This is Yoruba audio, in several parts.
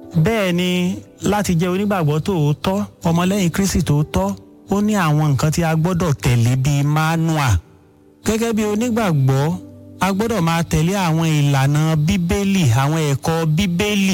bẹ́ẹ̀ ni láti jẹ́ onígbàgbọ́ tòótọ́ ọmọlẹ́yìn kristi tòótọ́ ó ní àwọn nǹkan tí a gbọ́dọ̀ tẹ̀lé bíi manua gẹ́gẹ́ bí onígbàgbọ́ a gbọ́dọ̀ máa tẹ̀lé àwọn ìlànà bíbélì àwọn ẹ̀kọ́ bíbélì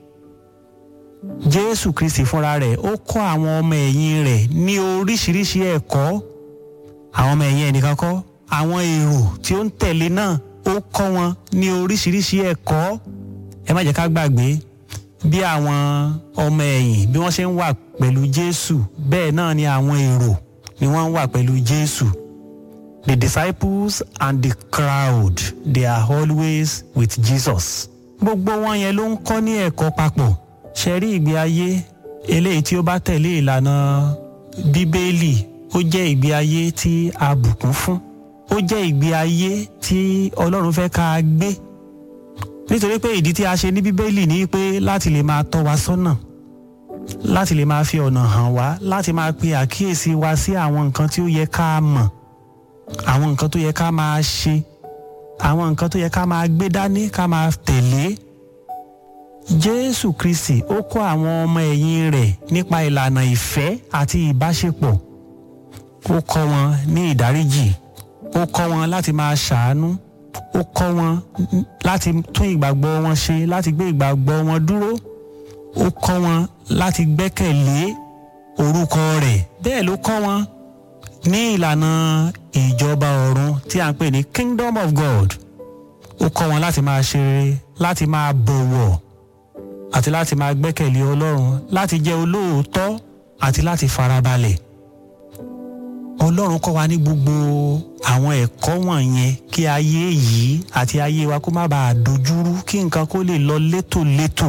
jésù kristi fúnra rẹ̀ ó kọ́ àwọn ọmọ ẹ̀yìn rẹ̀ ní oríṣiríṣi ẹ̀kọ́ àwọn ọmọ ẹ̀yìn ẹnìkan kọ́ àwọn èrò tí ó ń tẹ̀lé náà ó kọ́ wọn ní oríṣiríṣi ẹ̀kọ́ ẹ má jẹ́ ká gbàgbé bí àwọn ọmọ ẹ̀yìn bí wọ́n ṣe ń wà pẹ̀lú jésù bẹ́ẹ̀ náà ni àwọn èrò ni wọ́n ń wà pẹ̀lú jésù the disciples and the crowd they are always with jesus gbogbo wọn yẹn ló ń kọ́ ní ẹ̀kọ́ papọ̀ ṣe rí ìgbé ayé eléyìí tí ó bá tẹ̀lé ìlànà bíbélì ó jẹ́ ìgbé ayé tí a bùkún fún ó jẹ́ ìgbé ayé tí ọlọ́run fẹ́ ká gbé nítorí pé ìdí tí a ṣe ní bíbélì ni pé láti lè máa tọ́ wa sọ́nà láti lè máa fi ọ̀nà hàn wá láti máa pe àkíyèsí wa sí àwọn nǹkan tí ó yẹ ká mọ̀ àwọn nǹkan tó yẹ ká máa ṣe àwọn nǹkan tó yẹ ká máa gbé dání ká máa tẹ̀lé jésù kristi ó kọ́ àwọn ọmọ ẹ̀yìn rẹ̀ nípa ìlànà ìfẹ́ àti ìbáṣepọ̀ ó kọ́ wọn ní ìdáríjì ó kọ́ wọn láti máa ṣàánú ó kọ́ wọn láti tún ìgbàgbọ́ wọn ṣe láti gbé ìgbàgbọ́ wọn dúró ó kọ́ wọn láti gbẹ́kẹ̀lé orúkọ rẹ̀ bẹ́ẹ̀ ló kọ́ wọn ní ìlànà ìjọba ọ̀run tí a ń pè ní kingdom of god ó kọ́ wọn láti máa ṣe rere láti máa bọ̀wọ̀ àti láti máa gbẹ́kẹ̀lé ọlọ́run láti jẹ́ olóòótọ́ àti láti farabalẹ̀ ọlọ́run kọ́ wa ní gbogbo àwọn ẹ̀kọ́ wọ̀nyẹn kí ayé yìí àti ayé wa kó má bàa dojúrú kí nǹkan kó lè lọ létòlétò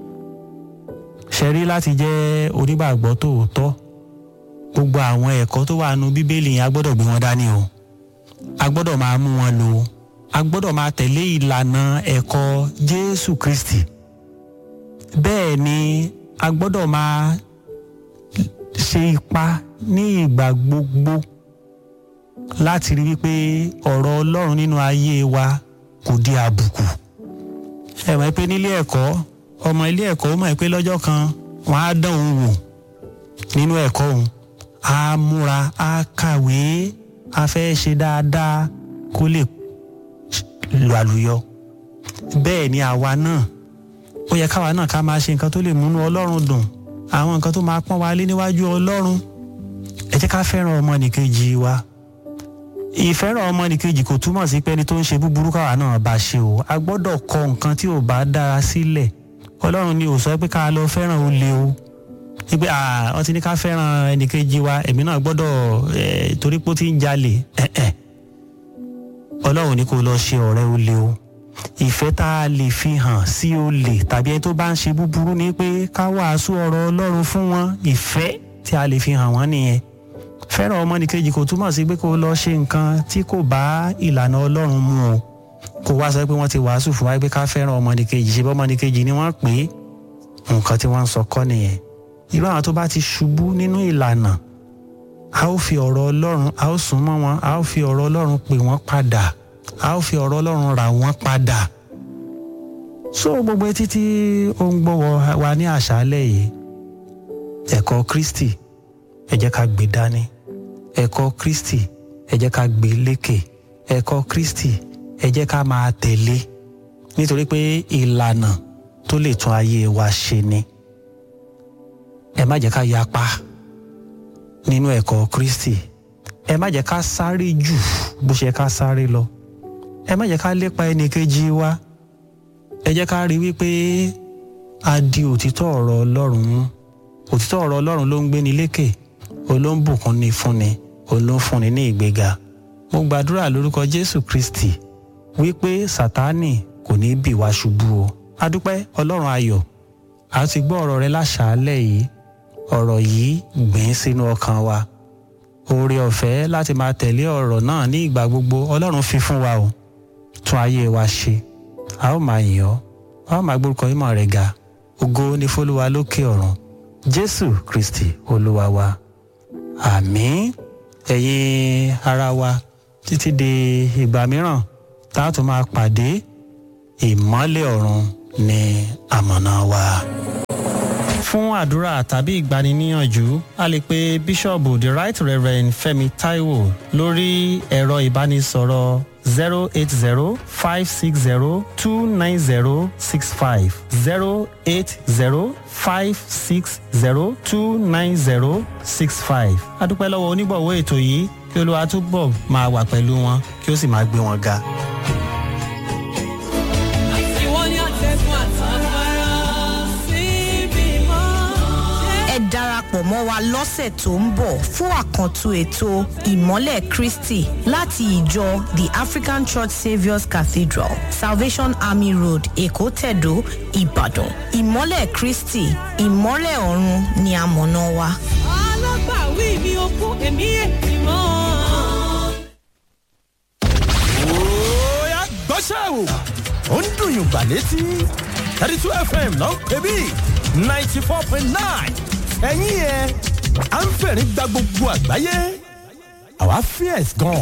ṣẹ̀rí láti jẹ́ onígbàgbọ́ tòótọ́ gbogbo àwọn ẹ̀kọ́ tó wà nù bíbélì yẹn a gbọ́dọ̀ gbé wọn dání o a gbọ́dọ̀ máa mú wọn lò a gbọ́dọ̀ máa tẹ̀lé ìlànà ẹ̀kọ́ jésù kristi bẹ́ẹ̀ ni a gbọ́dọ̀ máa ṣe ipa ní ìgbà gbogbo láti rí wípé ọ̀rọ̀ ọlọ́run nínú ayé wa kò di àbùkù ẹ mọ̀ pé nílé ẹ̀kọ́ ọmọ ilé ẹ̀kọ́ ó mọ̀ pé lọ́jọ́ kan wọ́n á dán òun wò nínú ẹ̀kọ́ òun á múra á kàwé á fẹ́ ṣe dáadáa kó lè lọ àlùyọ bẹ́ẹ̀ ni àwa náà ó yẹ káwa náà ká máa ṣe nǹkan tó lè múnú ọlọ́run dùn àwọn nǹkan tó máa pọ́n wa lé níwájú ọlọ́run ẹ jẹ́ ká fẹ́ràn ọmọnìkejì wa ìfẹ́ràn ọmọnìkejì kò túmọ̀ sí pé ẹni tó ń ṣe búburú káwa náà bá ṣe o a gbọ́dọ̀ kọ nǹkan tí ò bá dára sílẹ̀ ọlọ́run ni ò sọ pé ká lọ fẹ́ràn olè o wípé wọ́n ti ní ká fẹ́ràn ẹnìkejì wa èmi náà gbọ́dọ̀ torí pé ó ti ń jalè ọlọ́run ní kó lọ ṣe ọ̀rẹ́ olè o ìfẹ́ tá a lè fi hàn sí olè tàbí ẹni tó bá ń ṣe búburú ni pé ká wàásù ọ̀rọ̀ ọlọ́run fún wọn ìfẹ́ tí a lè fi hàn wọ́n nìyẹn fẹ́ràn ọmọnìkejì kò túmọ̀ sí pé kó lọ ṣe nǹkan tí kò bá ìlànà ọlọ́run mu o kó wá sọ pé wọ́n ti wàásù fún wa pé ká fẹ́ràn ọmọnìkejì ṣe bọ́ ọmọnìkejì ni wọ́n pè é nǹkan tí wọ́n ń sọ kọ́ nìyẹn irú àwọn tó bá ti ṣubú nínú ìlànà a ó fi ọ̀rọ̀ ọlọ́run a ó sún mọ́ wọn a ó fi ọ̀rọ̀ ọlọ́run pè wọ́n padà a ó fi ọ̀rọ̀ ọlọ́run rà wọ́n padà so gbogbo etí tí ó ń gbọ́ wa ní àṣálẹ̀ yìí ẹ̀kọ́ kristi ẹ jẹ́ ká gbé dání ẹ̀kọ́ kristi ẹ jẹ́ ká gbé lékè ẹ̀kọ́ kristi ẹ jẹ́ ká máa tẹ̀lé nítorí pé ìlànà tó lè tún ayé wa ṣe ni ẹ má jẹ́ ká yapa nínú ẹ̀kọ́ kristi ẹ má jẹ́ ká sáré jù bó ṣe ká sáré lọ ẹ má jẹ́ ká lépa ẹnìkejì wa ẹ jẹ́ ká rí wípé a di òtítọ́ ọ̀rọ̀ ọlọ́run mú òtítọ́ ọ̀rọ̀ ọlọ́run ló ń gbéni lékè olóńbùkún ni fúnni olóńfúnni ní ìgbéga mo gbàdúrà lórúkọ jésù kristi wípé sátánì kò ní bì wá ṣubú o adúpẹ́ ọlọ́run ayọ̀ a ti gbọ́ ọ̀rọ̀ rẹ láṣàálẹ̀ yìí ọ̀rọ̀ yìí gbìn sínú ọkàn wa oore ọ̀fẹ́ láti máa tẹ̀lé ọ̀rọ̀ náà ní ìgbà gbogbo ọlọ́run fi fún wa o tún ayé wa ṣe a ó máa yìn ọ́ a ó máa gbórúkọ ìmọ̀ rẹ̀ ga ògo ni fólúwa lókè ọ̀run jésù kristi olúwa wa àmín ẹ̀yin ara wa títí di ìgbà mìíràn tá a tún máa pàdé ìmọ́lẹ̀ ọ̀run ní àmọ̀nà wa. fún àdúrà tàbí ìgbaniníyànjú a lè pe bíṣọ̀bù the right reverend fẹ́mi taiwo lórí ẹ̀rọ ìbánisọ̀rọ̀ zero eight zero five six zero two nine zero six five zero eight zero five six zero two nine zero six five. a dúpẹ́ lọ́wọ́ onígbọ̀wọ́ ètò yìí kí olúwa túbọ̀ máa wà pẹ̀lú wọn kí ó sì máa gbé wọn ga. ìwọ ni àtẹ̀gùn àtàgbára síbi mọ́. ẹ darapọ̀ mọ́ wa lọ́sẹ̀ tó ń bọ̀ fún àkàntún ètò ìmọ́lẹ̀ kristi láti ìjọ the african church saviour's cathedral salvation army road èkó tẹ̀dó ìbàdàn ìmọ́lẹ̀ kristi ìmọ́lẹ̀ ọ̀run ni amọ̀nà wa. alágbàwí mi ò kú èmi èmi mọ́. Oya gbọ́ṣẹ́ o. Ó ń dùn yùngbà létí. thirty two FM ló ń pè bí ninety four point nine. Ẹ̀yin yẹn, à ń fẹ̀rín gba gbogbo àgbáyé. Àwa fierce gan.